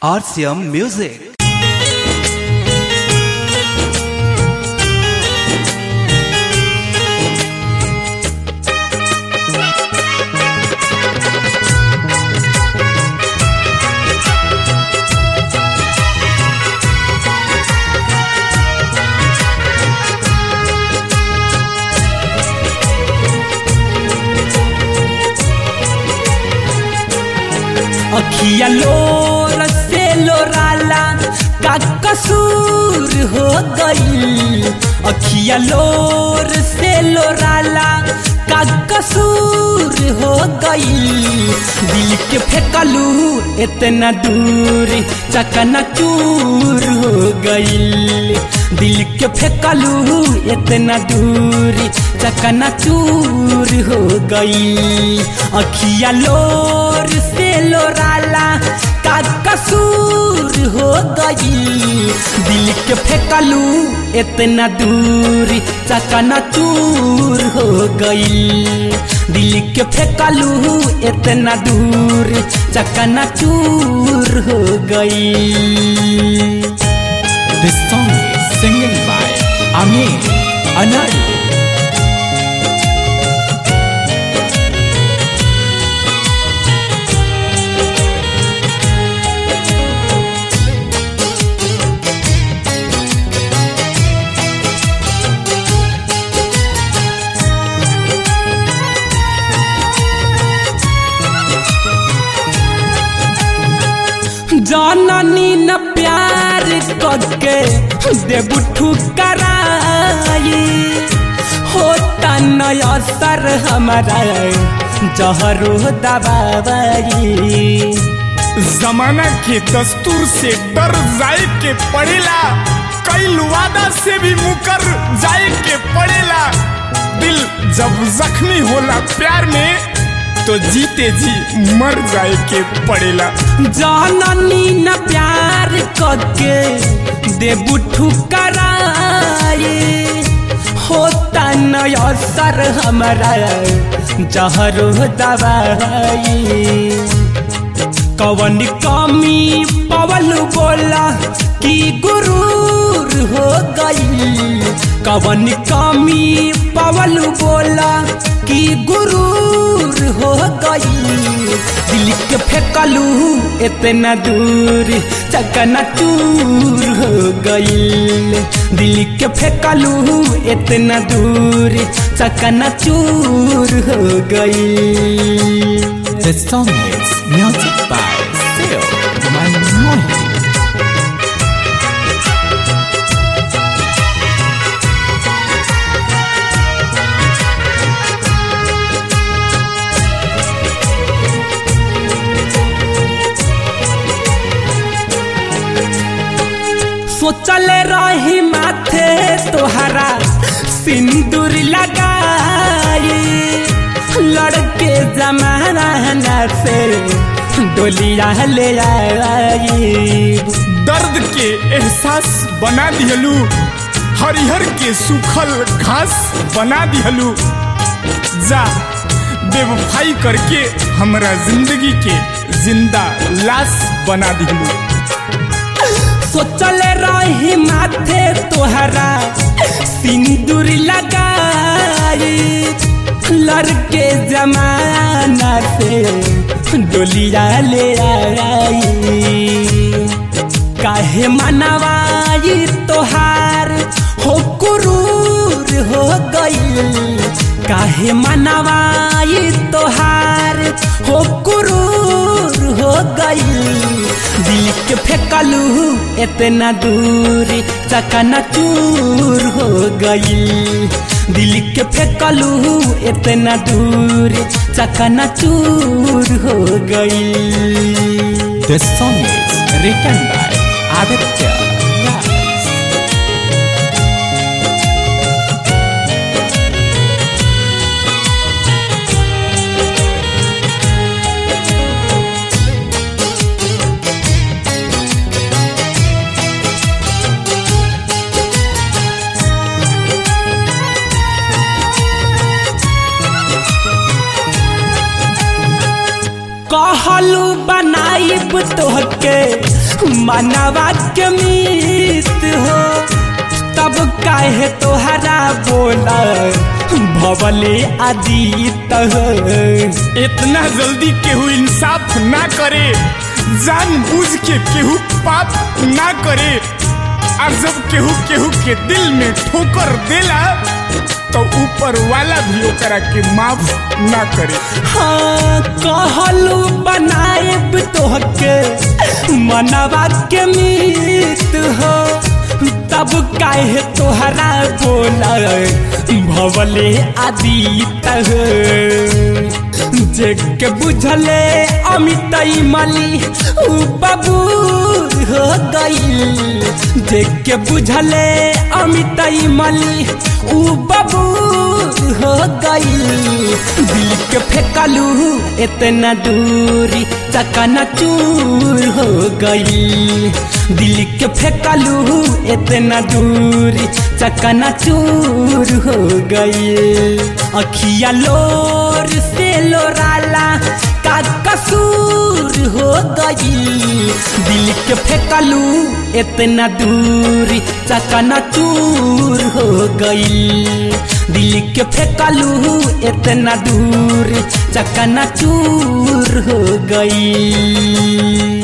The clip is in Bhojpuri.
RCM Music. अखिया लोर से लोराला का कसूर हो गई अखिया लोर से लोराला का कसूर हो गई दिल के फेंकलू इतना दूर चकना चूर हो गई दिल के फेंकलू इतना दूर चकना चूर हो गई अखिया लोर से लोराला का कसूर हो गई दिल के फेंकलू इतना दूर चकना चूर हो गई दिल के फेंकलू इतना दूर चकना चूर हो गई This song is singing by Amir Anari. जाननी न प्यार करके देबू ठुकराई होता न असर हमारा जहरो दबाई जमाना के दस्तूर से डर जाए के पड़ेला कई वादा से भी मुकर जाए के पड़ेला दिल जब जख्मी होला प्यार में तो जीते जी मर जाए के पड़ेला जाननी न प्यार करके देबू ठुकराई होता न असर हमारा जहरो दबाई कवन कमी पवन बोला कि गुरूर हो गई कवन कमी पवन बोला कि गुरूर हो गई दिल के फेंकलू इतना दूर चकना चूर हो गई दिल के फेंकलू इतना दूर चकना चूर हो गई This song is music by Sil Manmohi. सोचल रही माथे तोहरा सिंदूर लगाई लड़के जमाना से डोलिया ले आई दर्द के एहसास बना दिहलू हरिहर के सूखल घास बना दिहलू जा बेवफाई करके हमरा जिंदगी के जिंदा लाश बना दिहलू सोचल रही माथे तोहरा सिंदूर लगाई लड़के जमाना से डोलिया ले आई काहे मनवाई तोहार हो कुरूर हो गई काहे मनवाई तोहार हो कुरूर हो गई दिल के फेंकलू इतना दूर चकना चूर हो गई दिल के फेंकलू इतना दूर चकना चूर हो गई This song is written by Aditya Raj. कहलू बनाइब तोहके मनवा के मीत हो तब काहे तोहरा बोला भवले आदित हो इतना जल्दी केहू इंसाफ ना करे जान बूझ के केहू पाप ना करे और जब केहू केहू के दिल में ठोकर देला तो ऊपर वाला भी ओकरा के माफ ना करे हाँ कहलू बनाएब तोहके मनवा के मीत हो तब काहे तोहरा बोला भवले आदित हो जेके बुझले अमित मली उ बाबू हो गई जेके बुझले अमित मली उ बाबू हो गई दिल के फेंकलू इतना दूरी चकना चूर हो गई दिल के फेंकलू इतना दूरी चकना चूर हो गई अखिया लोर से लोराला का कसूर हो गई दिल के फेंकलू इतना दूरी चकना चूर हो गई दिल के फेंकलू इतना दूर चकना चूर हो गई